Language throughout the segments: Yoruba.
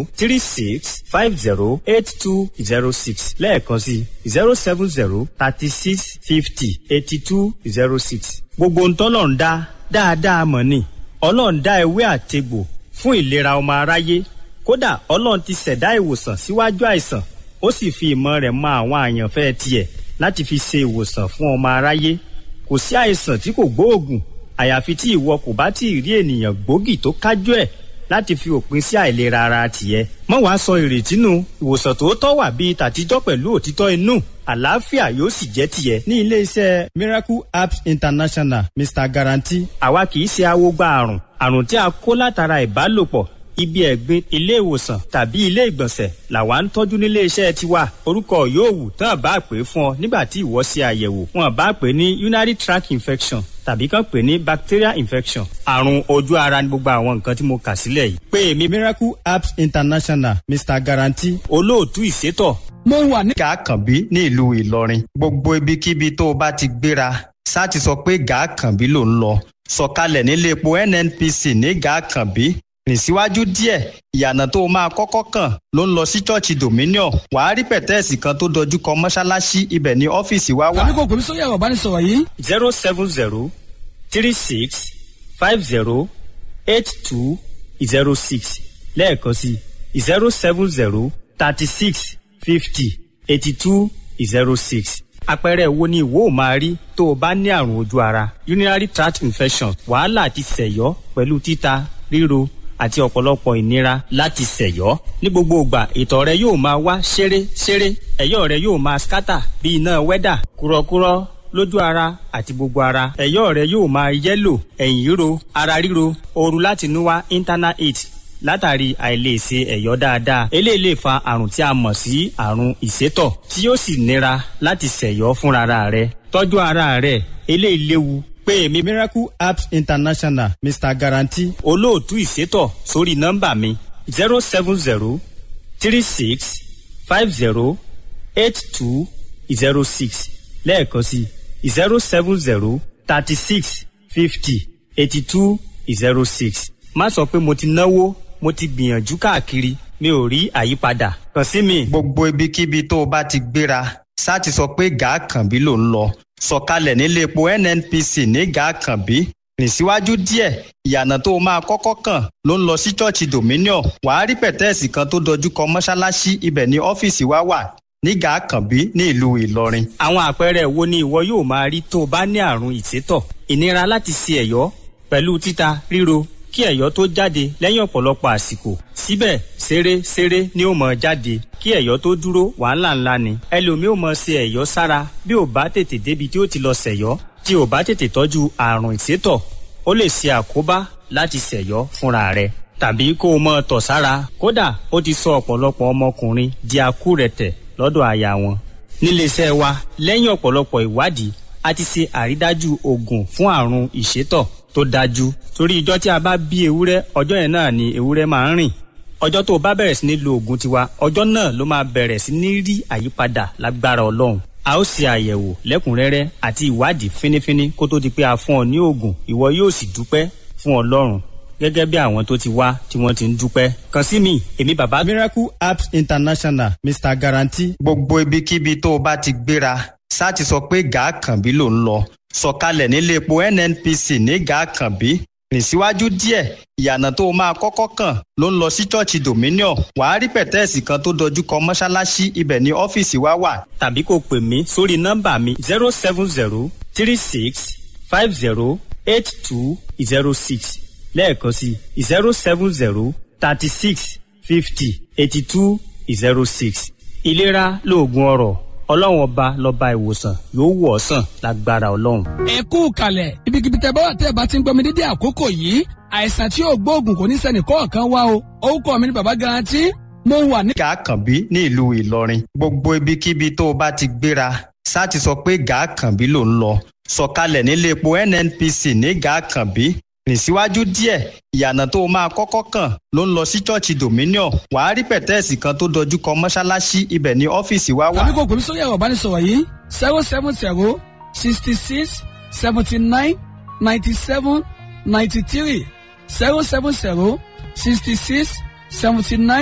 zero three six five zero eight two zero six lẹ́ẹ̀kan sí zero seven zero thirty six fifty eighty two zero six. gbogbo ntọ́lọ̀ ń dá dáadáa mọ̀ ni ọlọ́run dá ewé àtegbò fún ìlera ọmọ aráyé kódà ọlọ́run ti ṣẹ̀dá ìwòsàn síwájú àìsàn ó sì fi ìmọ̀ rẹ̀ mọ àwọn àyànfẹ́ tiẹ̀ láti fi ṣe ìwòsàn fún ọmọ aráyé kò sí àìsàn tí kò gbóògùn àyàfi tí ìwọ kò bá tí ì rí ènìyàn gbòógì tó kájú ẹ̀ láti fi òpin sí àìlera ara tìẹ. mọ́ wàá sọ ìrètí nù ìwòsàn tòótọ́ wà bíi tàtijọ́ pẹ̀lú òtítọ́ inú àlàáfíà yóò sì jẹ́ tiẹ̀. ní ilé-iṣẹ́ miracle apps international mr guarantee àwa kì í ṣe awogba àrùn àrùn tí a kó látara ìbálòpọ̀ ibi ẹ̀gbin ilé ìwòsàn tàbí ilé ìgbọ̀nsẹ̀ làwa ń tọ́jú nílé iṣẹ́ tiwa orúkọ yóò wù tán bá pè é fún ọ nígbà tí ìwọ ṣe àyẹ̀wò wọn bá pè é ní urinary tract infection tàbí kàn pè é ní bacterial infection àrùn ojú ara ní gbogbo àwọn nǹkan tí mo kà sílẹ̀ yìí. pé èmi miracle apps international mr guarantee olóòtú ìṣètò. mo wà ní. gàkànbí ní ìlú ìlọrin gbogbo ibikíbi tó o bá ti gbéra sá ti sọ pé gàkànbí ló ń lọ sọ̀kalẹ̀ nílé epo nnpc ní gàkànbí rìn síwájú díẹ̀ ìyànà tó o máa kọ́kọ́ kàn ló ń lọ sí ṣọ́ọ̀ṣì dominion wàá rí pẹ̀tẹ́ẹ̀sì kan tó dojú kọ mọ́ṣáláṣí ibẹ̀ ní ọ́fíìsì wa wà. tàbí kò pèmí sórí ẹ̀rọ ìbánisọ̀rọ̀ yìí. zero seven zero three six five zero eight two zero six lẹ́ẹ̀kan sí zero seven zero thirty six fifty eighty two zero six àpẹẹrẹ wo ni ìwọ ò máa rí tó o bá ní àrùn ojú ara urinary tract infection wàhálà àti sẹ̀yọ́ pẹ̀lú títa ríro àti ọ̀pọ̀lọpọ̀ ìnira láti ṣẹ̀yọ́. ní gbogbo ìgbà ìtọ̀ rẹ yóò máa wá ṣeré ṣeré ẹ̀yọ́ rẹ yóò máa skátà bí iná wẹ́dà kúrọ́kúrọ́ lójú ara àti gbogbo ara ẹ̀yọ́ rẹ yóò máa yẹ́lò ẹ̀yìn ríro ara ríro ooru láti inú wá internal heat látàrí àìlèṣe ẹ̀yọ́ dáadáa eléyìí lè fa àrùn tí a mọ̀ sí àrùn ìsétọ̀ tí yóò sì nira láti ṣẹ̀yọ́ fúnra rẹ tọ́jú ara rẹ eléyìí léwu pé èmi miracle apps international mr guarantee olóòtú ìṣètò sórí nọ́mbà mi zero seven zero three six five zero eight two zero six lẹ́ẹ̀kan sí zero seven zero thirty six fifty eighty two zero six má sọ pé mo ti náwó mo ti gbìyànjú káàkiri mi ò rí àyípadà kàn sí mi. gbogbo ibikíbi tó o bá ti gbéra sá ti sọ pé gàákànbí ló ń lọ sọ̀kalẹ̀ nílé epo nnpc ní gàákànbí rìn síwájú díẹ̀ ìyànà tó o máa kọ́kọ́ kàn ló ń lọ sí ṣọ́ọ̀ṣì dominion wàá rí pẹ̀tẹ́ẹ̀sì kan tó dojú kọ mọ́ṣáláṣí ibẹ̀ ní ọ́fíìsì wa wà ní gàákànbí ní ìlú ìlọrin. àwọn àpẹẹrẹ wo ni ìwọ yóò máa rí tó o bá ní àrùn ìsétọ̀ ìnira láti ṣe ẹ̀yọ́ pẹ̀lú títa ríro kí ẹ̀yọ́ tó jáde lẹ́yìn ọ̀pọ̀lọpọ̀ àsìkò síbẹ̀ ṣeré ṣeré ni ó mọ̀ jáde kí ẹ̀yọ́ tó dúró wàhálà ńlá ni ẹlòmíì ò mọ̀ ṣe ẹ̀yọ́ sára bí ò bá tètè débi tí ó ti lọ ṣẹ̀yọ́ tí ò bá tètè tọ́jú àrùn ìsétọ̀ ó lè ṣe àkóbá láti ṣẹ̀yọ́ fúnra rẹ̀ tàbí kó o mọ̀ tọ̀ sára kódà ó ti sọ ọ̀pọ̀lọpọ̀ ọmọkùnrin di akúrẹ̀tẹ̀ lọ́dọ̀ aya wọn níléeṣẹ́ wa lẹ́yìn ọ̀pọ̀lọpọ̀ ìwádìí a ti ṣe àrídájú oògùn fún àrùn ìsétọ̀ tó dájú torí ìjọ tí a bá bí ewúrẹ́ ọjọ́ yẹn náà ni ewúrẹ́ máa ń rìn ọjọ́ tó o bá bẹ̀rẹ̀ sí ní lo oògùn tiwa ọjọ́ náà ló máa bẹ̀rẹ̀ sí ní rí àyípadà lágbára ọlọ́run a ó ṣe àyẹ̀wò lẹ́kùnrẹ́rẹ́ àti ìwádìí fínífíní kó tó di pé a fún ọ ní oògùn ìwọ yóò sì dúpẹ́ fún ọlọ́run gẹ́gẹ́ bí àwọn tó ti wá tí wọ́n ti ń dúpẹ́. kàn sí mi èmi bàbá. miracle apps international mr guarantee. gbogbo ibikíbi tó o bá ti gbéra sá ti sọ pé gàákànbí ló ń lọ sọ̀kalẹ̀ nílé epo nnpc ní gàákànbí rìn síwájú díẹ̀ ìyànà tó o máa kọ́kọ́ kàn ló ń lọ sí ṣọ́ọ̀ṣì dominion wàá rí pẹ̀tẹ́ẹ̀sì kan tó dojú kọ mọ́ṣáláṣí ibẹ̀ ní ọ́fíìsì wa wà. tàbí kò pè mí sórí nọ́mbà mi zero seven zero three six five zero eight two zero six lẹ́ẹ̀kan sí zero seven zero thirty six fifty eighty two zero six ìlera lóògùn ọrọ̀ ọlọ́run ọba lọ́ba ìwòsàn yóò wọ̀ ọ́ sàn lágbára ọlọ́run. ẹ kú kalẹ̀ ibikíbi tẹ bá wà tẹ́ ẹ bá ti ń gbọ́ mi dédé àkókò yìí àìsàn tí yóò gbóògùn kò ní sẹ́ni kọ̀ọ̀kan wá o orúkọ mi ni bàbá garanti mo wà ní. gàákànbí ní ìlú ìlọrin gbogbo ibikíbi tó o bá ti gbéra sá ti sọ pé gàákànbí ló ń lọ sọ̀kalẹ̀ nílé epo nnpc ní gàákànbí rìn síwájú díẹ̀ ìyànà tó o máa kọ́kọ́ kàn ló ń lọ sí ṣọ́ọ̀ṣì dominion wàá rí pẹ̀tẹ́ẹ̀sì kan tó dojú kọ mọ́ṣáláṣí ibẹ̀ ní ọ́fíìsì wa wà. tàbí kò pèmí sórí ẹ̀rọ ìbánisọ̀rọ̀ yìí zero seven zero sixty six seventy nine ninety seven ninety three zero seven zero sixty six seventy nine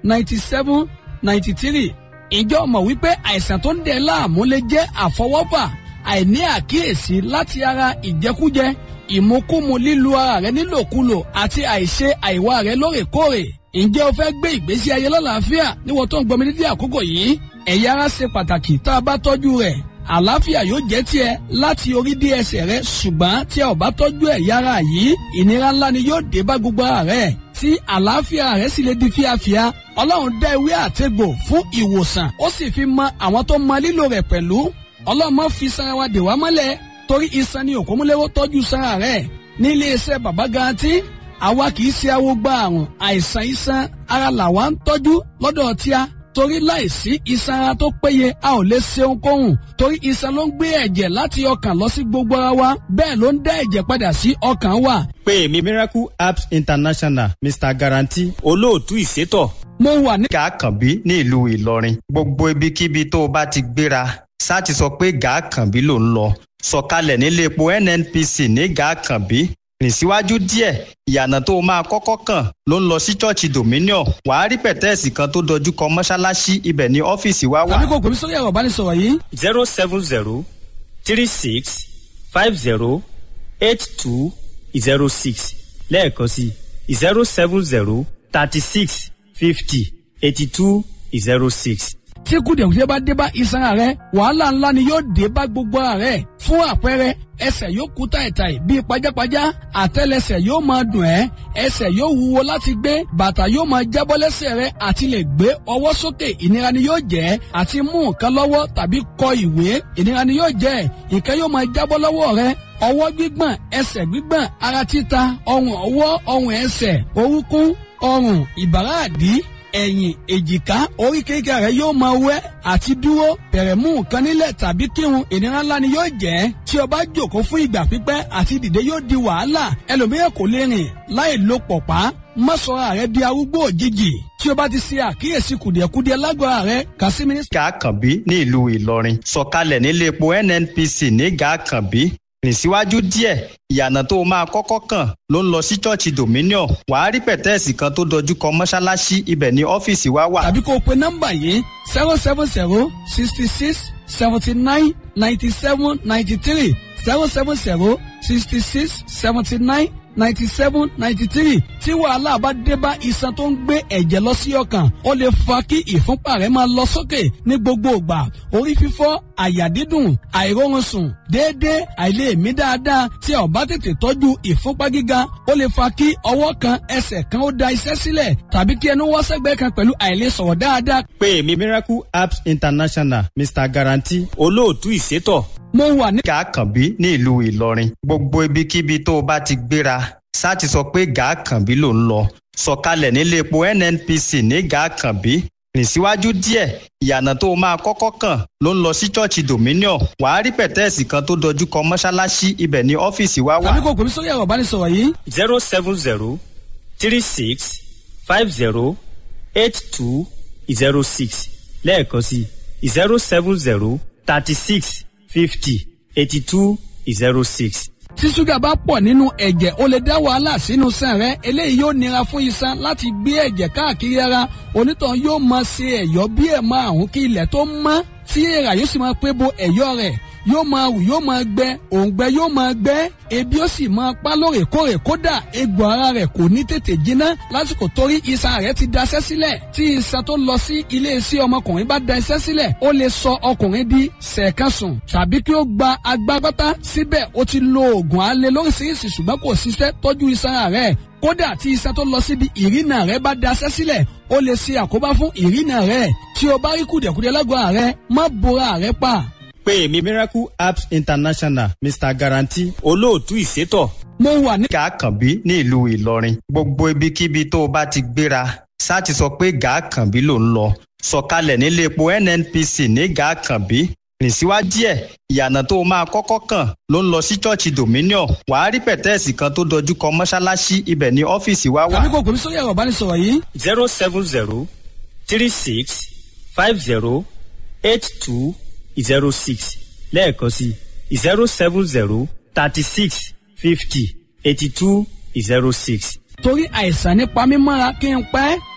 ninety seven ninety three ìjọ mọ̀ wípé àìsàn tó ń dẹ̀ láàmú lè jẹ́ àfọwọ́fà àìní àkíyèsí láti ara ìjẹkújẹ ìmukúmu lílu ara rẹ nílòkulò àti àìṣe àìwá rẹ lóòrèkóòrè ǹjẹ́ o fẹ́ gbé ìgbésí ayé lọ́làáfíà níwọ̀n tó ń gbọmi dídí àkókò yìí ẹ̀yà ara ṣe pàtàkì tá a bá tọ́jú rẹ̀ àlàáfíà yóò jẹ́ tiẹ̀ láti orí dé ẹsẹ̀ rẹ ṣùgbọ́n tí a ò bá tọ́jú ẹ̀yà ara yìí ìnira ńlá ni yóò dé bá gbogbo ara rẹ tí àlàáfíà rẹ sì lè di fíafíà ọlọ́run dá ewé àtegbò fún ìwòsàn ó sì fi mọ àwọn tó mọ lílò rẹ̀ pẹ̀lú ọlọ́run má fi sanra wa dè wá mọ́lẹ̀ torí iṣan ni òkúmúlẹ́wọ́ tọ́jú sanra rẹ̀ ní iléeṣẹ́ bàbá garanti àwa kì í ṣe awo gba àrùn àìsàn iṣan ara làwa ń tọ́jú lọ́dọ̀ tíá torí láìsí iṣan ara tó péye a ò lè ṣe ohunkóhun torí iṣan ló ń gbé ẹ̀jẹ̀ láti ọkàn lọ sí gbogbo ara wa bẹ́ẹ̀ ló ń dá ẹ̀jẹ̀ padà sí ọkàn wa. pé èmi miracle apps international mr guarantee olóòtú ìṣètò. mo wà ní. gàkànbí ní ìlú ìlọrin gbogbo ibikíbi tó o bá ti gbéra ṣáà ti sọ pé gàkànbí ló ń lọ sọ̀kalẹ̀ nílé epo nnpc ní gàkànbí rìn síwájú díẹ̀ ìyànà tó o máa kọ́kọ́ kàn ló ń lọ sí ṣọ́ọ̀ṣì dominion wàá rí pẹ̀tẹ́ẹ̀sì kan tó dojú kọ mọ́ṣáláṣí ibẹ̀ ní ọ́fíìsì wa wà. tàbí kò pèmí sórí ẹ̀rọ ìbánisọ̀rọ̀ yìí. zero seven zero three six five zero eight two zero six lẹ́ẹ̀kan sí zero seven zero thirty six fifty eighty two zero six tí kùdìẹ̀kùdìẹ̀ bá dé bá iṣan rẹ wàhálà ńlá ni yóò dé bá gbogbo ara rẹ fún àpẹẹrẹ ẹsẹ̀ yóò kú tàìtàì bíi pajápajá àtẹ́lẹsẹ̀ yóò máa dùn ẹ́ ẹsẹ̀ yóò wúwo láti gbé bàtà yóò máa jábọ́ lẹ́sẹ̀ rẹ àti lè gbé ọwọ́ sókè ìnira ni yóò jẹ́ àti mú nǹkan lọ́wọ́ tàbí kọ ìwé ìnira ni yóò jẹ́ nǹkan yóò máa jábọ́ lọ́wọ́ rẹ ọwọ́ gbígbọ̀n ẹsẹ̀ gbígbọ̀n ara títa ọrùn ọwọ́ ọrùn ẹsẹ̀ orúnkún ọrùn ìbàrá àdí ẹ̀yìn èjìká oríkèéríkèé rẹ yóò máa wẹ́ àti dúró bẹ̀rẹ̀ mú nǹkan nílẹ̀ tàbí kírun ìnira ńlá ni yóò jẹ́ tí o bá jòkó fún ìgbà pípẹ́ àti dìde yóò di wàhálà ẹlòmíràn kò lè rìn láì lo pọ̀pá má sọra rẹ di arúgbó òjijì tí o bá ti ṣe àkíyèsí kùdìẹ̀kudiẹ lágọ̀ọ́ rẹ kà sí mi ní. gàkànbí ní ìlú ìlọrin sọ̀kalẹ̀ nílé epo nnpc ní gàkànbí rìn síwájú díẹ̀ ìyànà tó o máa kọ́kọ́ kàn ló ń lọ sí ṣọ́ọ̀ṣì dominion wàá rí pẹ̀tẹ́ẹ̀sì kan tó dojú kọ mọ́ṣáláṣí ibẹ̀ ní ọ́fíìsì wa wà. tàbí kó o pe nọ́mbà yìí zero seven zero sixty six seventy nine ninety seven ninety three zero seven zero sixty six seventy nine ninety seven ninety three tí wàhálà bá dé bá iṣan tó ń gbé ẹ̀jẹ̀ lọ sí ọkàn ó lè fa kí ìfúnpá rẹ̀ máa lọ sókè ní gbogbo ìgbà orí fífọ́ àyà dídùn àìróorun sùn déédéé àìlèmí dáadáa tí a ò bá tètè tọ́jú ìfúnpá gíga ó lè fa kí ọwọ́ kan ẹsẹ̀ kan ó da iṣẹ́ sílẹ̀ tàbí kí ẹnu wọ́ sẹ́gbẹ́ kan pẹ̀lú àìlèsọ̀rọ̀ dáadáa. pé èmi miracle apps international mr guarantee olóòtú ìṣètò mo wà ní. gàkànbí ní ìlú ìlọrin gbogbo ibikíbi tó o bá ti gbéra ṣáà ti sọ pé gàkànbí ló ń lọ sọ̀kalẹ̀ nílé epo nnpc ní gàkànbí rìn síwájú díẹ̀ ìyànà tó o máa kọ́kọ́ kàn ló ń lọ sí ṣọ́ọ̀ṣì dominion wàá rí pẹ̀tẹ́ẹ̀sì kan tó dojú kọ mọ́ṣáláṣí ibẹ̀ ní ọ́fíìsì wa wà. tàbí kò pèmí sórí ẹ̀rọ ìbánisọ̀rọ̀ yìí. zero seven zero three six five zero eight two zero six lẹ́ẹ̀kan sí zero seven zero thirty six fifty eighty two zero six. tí ṣúgà bá pọ̀ nínú ẹ̀jẹ̀ ó lè dá wàhálà sínú sàn rẹ eléyìí yóò nira fún iṣan láti gbé ẹ̀jẹ̀ káàkiri ara onítàn yóò máa ṣe ẹ̀yọ́ bí ẹ̀ máa hùn kí ilẹ̀ tó mọ́ tí èèrà yóò sì máa pé bo ẹ̀yọ́ rẹ̀ yóò máa wù yóò máa gbẹ òǹgbẹ yóò máa gbẹ ebi ó sì máa pa lóòrèkóòrè kódà egbò ara rẹ̀ kò ní tètè jiná lásìkò torí iṣan rẹ̀ ti daṣẹ́ sílẹ̀ tí iṣan tó lọ sí ilé iṣẹ́ ọmọkùnrin bá da iṣẹ́ sílẹ̀ ó lè sọ ọkùnrin di sẹ̀kánṣùn tàbí kí ó gba agbágbátá síbẹ̀ ó ti lo oògùn alẹ́ lóríṣiríṣi ṣùgbọ́n kò ṣiṣẹ́ tọ́jú iṣan rẹ̀ kódà tí iṣan tó lọ síbi ìrìnà rẹ̀ bá daṣẹ́ sílẹ̀ ó lè ṣe àkóbá fún ìrìnà rẹ̀ tí o bá rí kùdìẹ̀kudiẹ lágọ̀ọ́ rẹ̀ má bora rẹ̀ pa pé èmi miracle apps international mr guarantee olóòtú ìṣètò. mo wà ní. gàkànbí ní ìlú ìlọrin gbogbo ibikíbi tó o bá ti gbéra ṣáà ti sọ pé gàkànbí ló ń lọ sọ̀kalẹ̀ nílé epo nnpc ní gàkànbí rìn síwájú díẹ̀ ìyànà tó o máa kọ́kọ́ kàn ló ń lọ sí ṣọ́ọ̀ṣì dominion wàá rí pẹ̀tẹ́ẹ̀sì kan tó dojú kọ mọ́ṣáláṣí ibẹ̀ ní ọ́fíìsì wa wà. tàbí kò pèmí sórí ẹ̀rọ ìbánisọ̀rọ̀ yìí. zero seven zero three six five zero eight two zero six lẹ́ẹ̀kan sí zero seven zero thirty six fifty eighty two zero six. torí àìsàn nípa mímọ́ra kí n pẹ́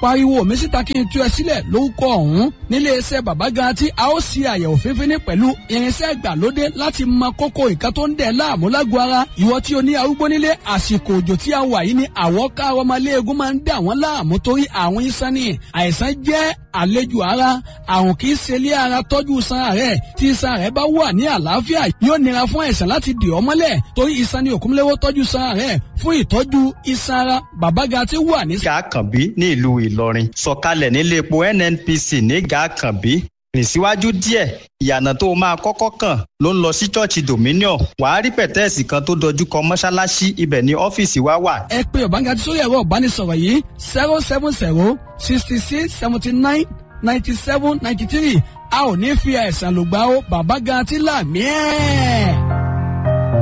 pariwo mi síta kí n tú ẹ sílẹ̀ lórúkọ ọ̀hún nílé iṣẹ́ bàbá garanti a ó ṣe àyẹ̀wò fífíní pẹ̀lú irinṣẹ́ ìgbàlódé láti mọ kókó nǹkan tó ń dẹ̀ láàmú lágbo ara ìwọ tí o ní arúgbó nílé àsìkò òjò tí a wà yìí ni àwọ̀ ká ọmọléegun máa ń dà wọ́n láàmú torí àwọn iṣan ni àìsàn jẹ́ àlejò ara àrùn kì í ṣe ilé ara tọ́jú iṣan rẹ̀ tí iṣan rẹ̀ bá wà ní àlàáfíà yóò nira fún àìsàn láti dì ọ́ mọ́lẹ̀ torí iṣan ni òkúnlẹ́wọ́ tọ́jú iṣan rẹ̀ fún ìtọ́jú iṣan ara bàbá garanti wà ní. gàkànbí ní ìlú ìlọrin sọ̀kalẹ̀ nílé epo nnpc ní gàkànbí rìn síwájú díẹ̀ ìyànà tó o máa kọ́kọ́ kàn ló ń lọ sí ṣọ́ọ̀ṣì dominion wàá rí pẹ̀tẹ́ẹ̀sì kan tó dojú kọ mọ́ṣáláṣí ibẹ̀ ní ọ́fíìsì wa wà. ẹ pé ọ̀bángájí sórí ẹ̀rọ ìbánisọ̀rọ̀ yìí zero seven zero sixty six seventy nine ninety seven ninety three a ò ní fi àìsàn lògbà ó bàbá garanti là mí ẹ̀.